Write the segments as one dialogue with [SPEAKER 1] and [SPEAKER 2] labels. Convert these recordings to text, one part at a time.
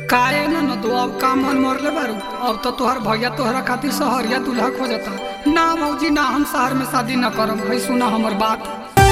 [SPEAKER 1] काहे न न तो अब का मन मरले बारू अब तो तोहर भैया तोहरा खातिर सहरिया दूल्हा खोजता ना मौजी ना हम शहर में शादी न करब भाई सुना हमर बात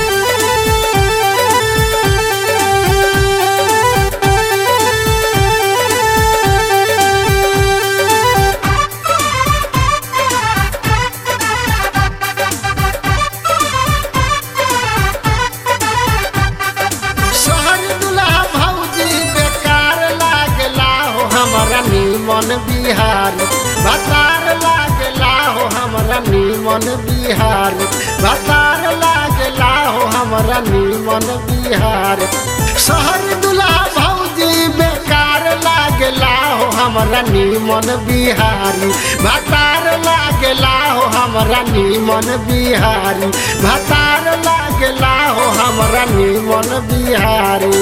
[SPEAKER 2] शहर दुल्हा भौजी बेकार लागला हो हमरा नीमन बिहार बतार लागला हो हमरा नीमन बिहार बतार लागला हो हमरा नीमन बिहार शहर दुल्हा भौजी बेकार लागला हो हमरा नीमन बिहारी भतार लागला हो हमरा नीमन बिहारी भतार लागला हो हमरा नीमन बिहारी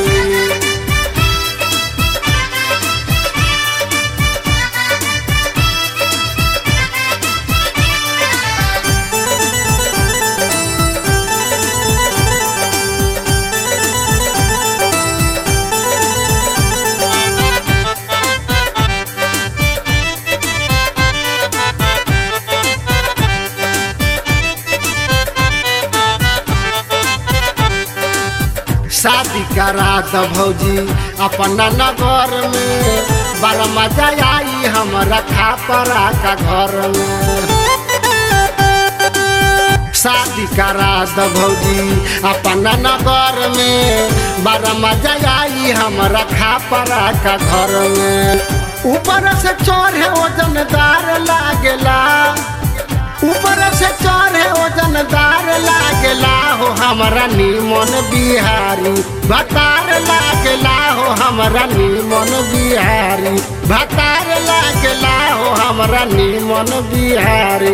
[SPEAKER 2] शादी करा द भौजी अपना नगर में बड़ा मजा आई हमरा खापरा का घर में शादी करा द भौजी अपना नगर में बड़ा मजा आई हमरा खापरा का घर में ऊपर से चढ़े वजनदार लागेला ऊपर से चढ़े वजनदार लागेला हो हमरा नीमन बिहारी भतार लागेला हो हमरा नीमन बिहारी भतार लागेला हो हमरा नीमन बिहारी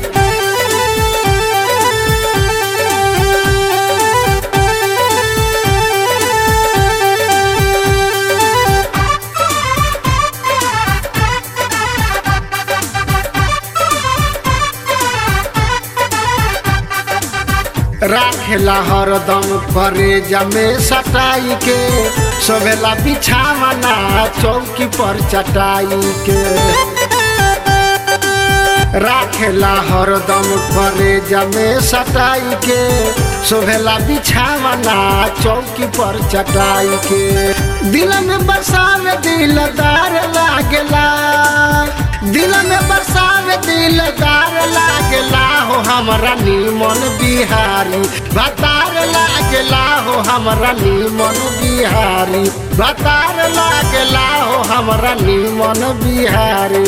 [SPEAKER 2] राखेला हरदम करे जमे सटाई के सोवेला बिछावना चौकी पर चटाई के राखेला हरदम करे जमे सटाई के सोवेला बिछावना चौकी पर चटाई के दिल में बसावे दिलदार लागेला दिल में बसावे दिलदार लागेला हो हमरा नीमन बिहारी भतार लागेला हो हमरा नीमन बिहारी भतार लागेला हो हमरा नीमन बिहारी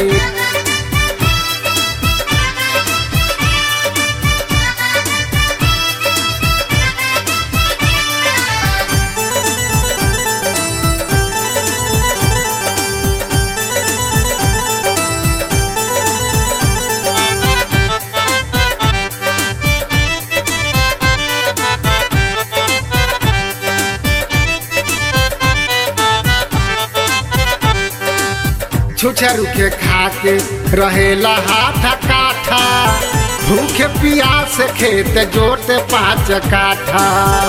[SPEAKER 2] छुछरू के खा के रहेला हाथ काठा भूखे पियास खेत जोते पाँच काठा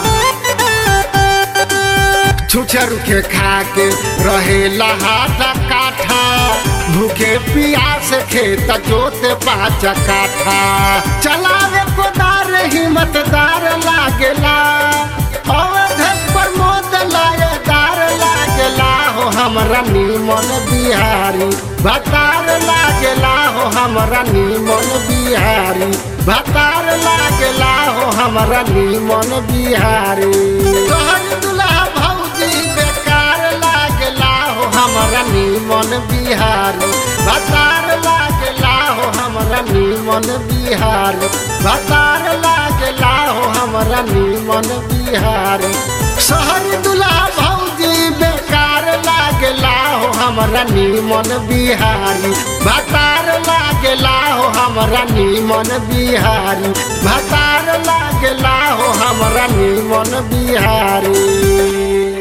[SPEAKER 2] छुछरू के खा के रहेला हाथ काठा भूखे पियास खेत जोते पाँच काठा चलावे कोदार हिम्मतदार लागेला अवधेश प्रमोद लायदार लागेला हो हमरा नीमन बिहारी भतार लागेला हो हमरा नीमन बिहारी भतार लागेला हो हमरा नीमन बिहारी तोहर दुल्हा भौजी बेकार लागेला हो हमरा नीमन बिहारी भतार लागेला हो हमरा नीमन बिहारी भतार लागेला हो हमरा नीमन बिहारी शहर दुल्हा भौजी बेकार लागेला हो हमरा नीमन बिहारी भतार लागेला हो हमरा नीमन बिहारी भतार लागेला हो हमरा नीमन बिहारी